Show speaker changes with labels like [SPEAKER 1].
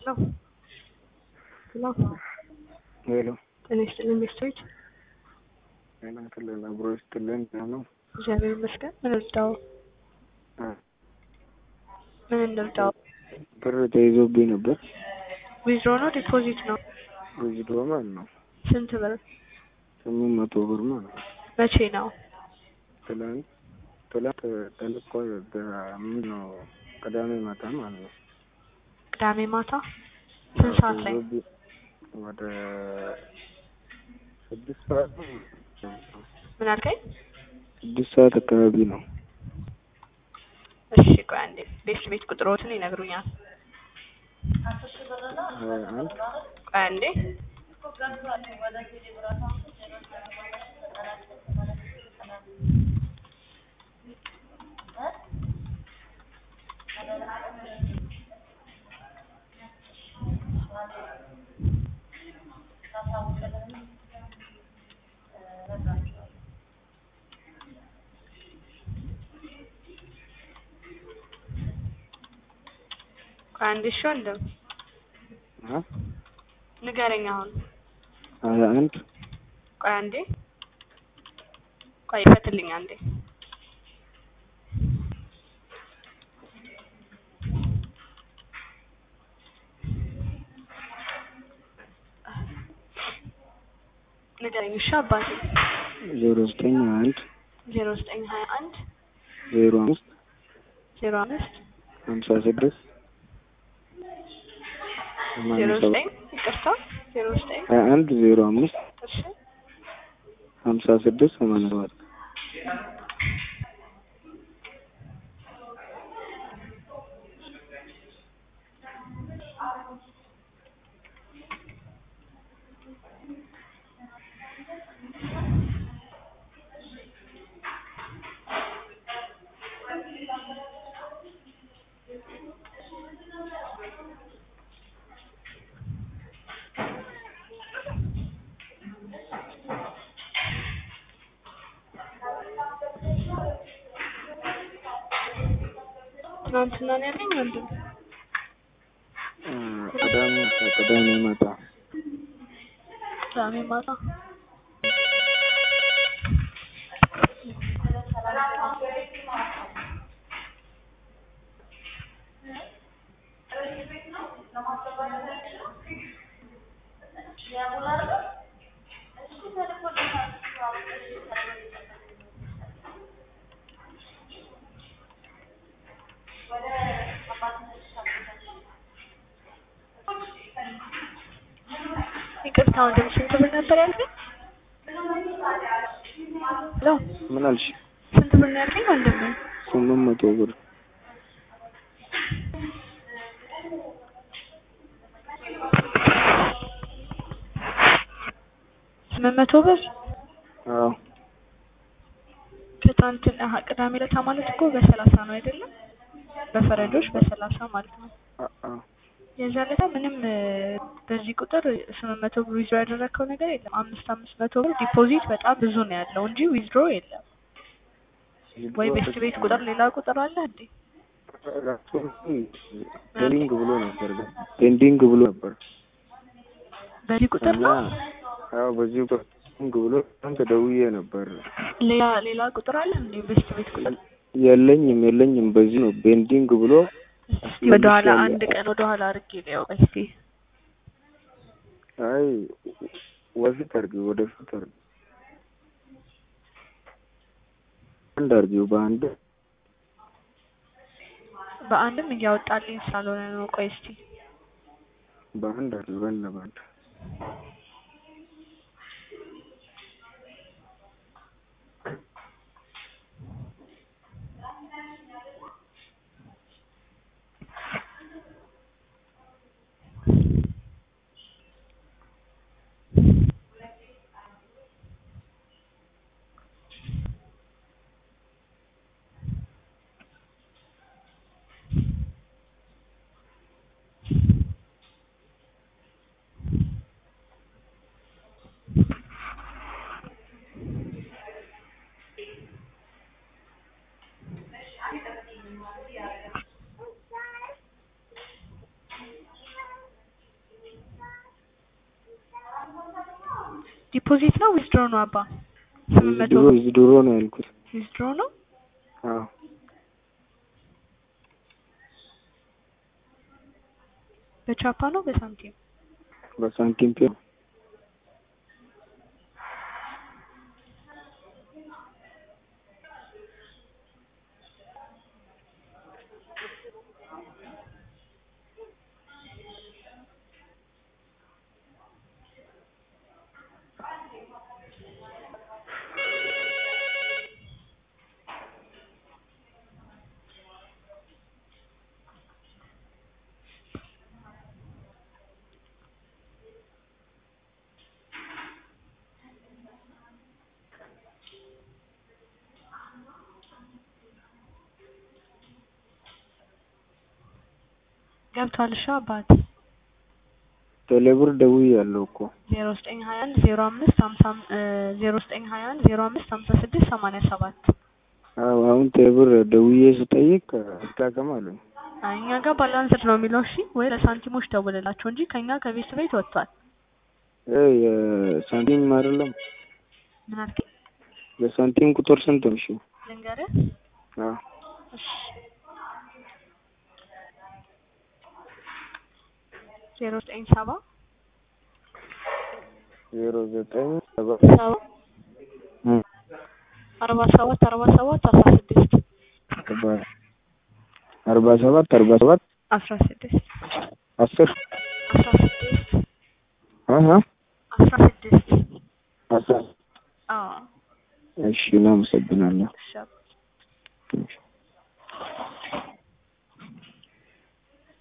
[SPEAKER 1] ሄሎ ሄሎ
[SPEAKER 2] ሄሎ
[SPEAKER 1] ጤና ይስጥልኝ ቤተሰቦች።
[SPEAKER 2] ጤና ይስጥልን አብሮ ይስጥልን ነው
[SPEAKER 1] እግዚአብሔር ይመስገን። ምን እንርዳው? ምን እንርዳው?
[SPEAKER 2] ብር ተይዞብኝ ነበር።
[SPEAKER 1] ዊዝድሮ ነው ዲፖዚት ነው?
[SPEAKER 2] ወይዶ ማለት ነው
[SPEAKER 1] ስንት ብር?
[SPEAKER 2] ስምንት መቶ ብር ማለት ነው።
[SPEAKER 1] መቼ ነው?
[SPEAKER 2] ትላንት ትላንት ተልኮ ምን ነው ቅዳሜ ማታ ማለት ነው።
[SPEAKER 1] ቅዳሜ ማታ ስንት ሰዓት ላይ?
[SPEAKER 2] ተይዞብኝ ወደ ስድስት ሰዓት ነው።
[SPEAKER 1] ምን አልከኝ?
[SPEAKER 2] ስድስት ሰዓት አካባቢ ነው።
[SPEAKER 1] እሺ ቆይ አንዴ ቤት ቤት ቁጥሮትን ይነግሩኛል።
[SPEAKER 2] ሀያ አንድ
[SPEAKER 1] ቆይ አንዴ ቆይ አንዴ እሺ ወንድም
[SPEAKER 2] አ
[SPEAKER 1] ንገረኝ አሁን።
[SPEAKER 2] ሀያ አንድ
[SPEAKER 1] ቆይ አንዴ ቆይ ይፈትልኝ አንዴ ንገረኝ እሺ አባቴ
[SPEAKER 2] ዜሮ ዘጠኝ ሀያ አንድ
[SPEAKER 1] ዜሮ ዘጠኝ ሀያ አንድ
[SPEAKER 2] ዜሮ አምስት
[SPEAKER 1] ዜሮ አምስት
[SPEAKER 2] ሀምሳ ስድስት
[SPEAKER 1] ዜሮ
[SPEAKER 2] ሰማንያ ሰባት
[SPEAKER 1] ዘጠኝ ይቅርታ ዜሮ ዘጠኝ
[SPEAKER 2] ሀያ አንድ ዜሮ አምስት
[SPEAKER 1] እሺ
[SPEAKER 2] ሀምሳ ስድስት ሰማንያ ሰባት
[SPEAKER 1] ትናንትና ነው ያለኝ ወንድም
[SPEAKER 2] እ ቅዳሜ ቅዳሜ ማታ
[SPEAKER 1] ቅዳሜ ማታ ይቅርታ ወንድም ስንት ብር ነበር ያልከኝ? ሄሎ
[SPEAKER 2] ምን አልሽ?
[SPEAKER 1] ስንት ብር ነው ያልከኝ ወንድም?
[SPEAKER 2] ስምንት መቶ ብር
[SPEAKER 1] ስምንት መቶ ብር
[SPEAKER 2] አዎ
[SPEAKER 1] ከትናንትና አሀ ቅዳሜ ዕለታ ማለት እኮ በሰላሳ ነው አይደለም? በፈረንጆች በሰላሳ ማለት ነው።
[SPEAKER 2] አ- አዎ
[SPEAKER 1] የዛ ዕለታ ምንም እ፣ በዚህ ቁጥር ስምንት መቶ ብር ዊዝድሮ ያደረግከው ነገር የለም። አምስት አምስት መቶ ብር ዲፖዚት በጣም ብዙ ነው ያለው እንጂ ዊዝድሮ የለም። ወይ ቤት ቤት ቁጥር ሌላ ቁጥር አለ እንዴ?
[SPEAKER 2] ፔንዲንግ ብሎ ነበር ግን ፔንዲንግ ብሎ ነበር
[SPEAKER 1] በዚህ ቁጥር
[SPEAKER 2] እና
[SPEAKER 1] ነው?
[SPEAKER 2] አዎ በዚህ ቁጥር ፔንዲንግ ብሎ አንተ ደውዬ ነበር
[SPEAKER 1] ሌላ ሌላ ቁጥር አለ እንዴ? ቤት ቤት ቁጥር
[SPEAKER 2] የለኝም የለኝም በዚህ ነው ፔንዲንግ ብሎ
[SPEAKER 1] እስቲ ወደኋላ
[SPEAKER 2] መልሼ
[SPEAKER 1] አንድ ቀን ወደኋላ አድርጌ ሊያው እስቲ
[SPEAKER 2] አይ ወደፊት አድርጊው ወደፊት አድርጊው አንድ አድርጊው በአንድ
[SPEAKER 1] በአንድም እያወጣልኝ ስላልሆነ ነው። ቆይ እስቲ
[SPEAKER 2] በአንድ አድርጊው በአንድ በአንድ
[SPEAKER 1] ዲፖዚት ነው ዊዝድሮ ነው አባ? ስምንት መቶ
[SPEAKER 2] ዊዝድሮ ዊዝድሮ ነው ያልኩት።
[SPEAKER 1] ዊዝድሮ ነው።
[SPEAKER 2] አዎ
[SPEAKER 1] በቻፓ ነው በሳንቲም?
[SPEAKER 2] በሳንቲም ፔ ነው።
[SPEAKER 1] ገብቷል። እሺ አባት
[SPEAKER 2] ቴሌብር ደውያለሁ እኮ
[SPEAKER 1] ዜሮ ዘጠኝ ሀያ አንድ ዜሮ አምስት ሀምሳ ዜሮ ዘጠኝ ሀያ አንድ ዜሮ አምስት ሀምሳ ስድስት ሰማንያ ሰባት
[SPEAKER 2] አዎ አሁን ቴሌብር ደውዬ ስጠይቅ አልታከም አሉኝ።
[SPEAKER 1] አይ እኛ ጋር ባላንስድ ነው የሚለው። እሺ ወይ ለሳንቲሞች ደውልላቸው እንጂ ከኛ ከቤት ቤት ወጥቷል።
[SPEAKER 2] እ የሳንቲም አይደለም
[SPEAKER 1] ምን አልከኝ?
[SPEAKER 2] የሳንቲም ቁጥር ስንት ነው? እሺ
[SPEAKER 1] ልንገርህ?
[SPEAKER 2] አዎ
[SPEAKER 1] እሺ ዜሮ ዘጠኝ ሰባ
[SPEAKER 2] ዜሮ ዘጠኝ ሰባ
[SPEAKER 1] ሰባ
[SPEAKER 2] እ
[SPEAKER 1] አርባ ሰባት አርባ ሰባት አስራ ስድስት
[SPEAKER 2] አርባ አርባ ሰባት አርባ ሰባት
[SPEAKER 1] አስራ ስድስት
[SPEAKER 2] አስር
[SPEAKER 1] አስራ ስድስት
[SPEAKER 2] አሀ
[SPEAKER 1] አስራ ስድስት
[SPEAKER 2] አስራ
[SPEAKER 1] አዎ
[SPEAKER 2] እሺ እናመሰግናለሁ።
[SPEAKER 1] እሺ አባ።
[SPEAKER 2] እሺ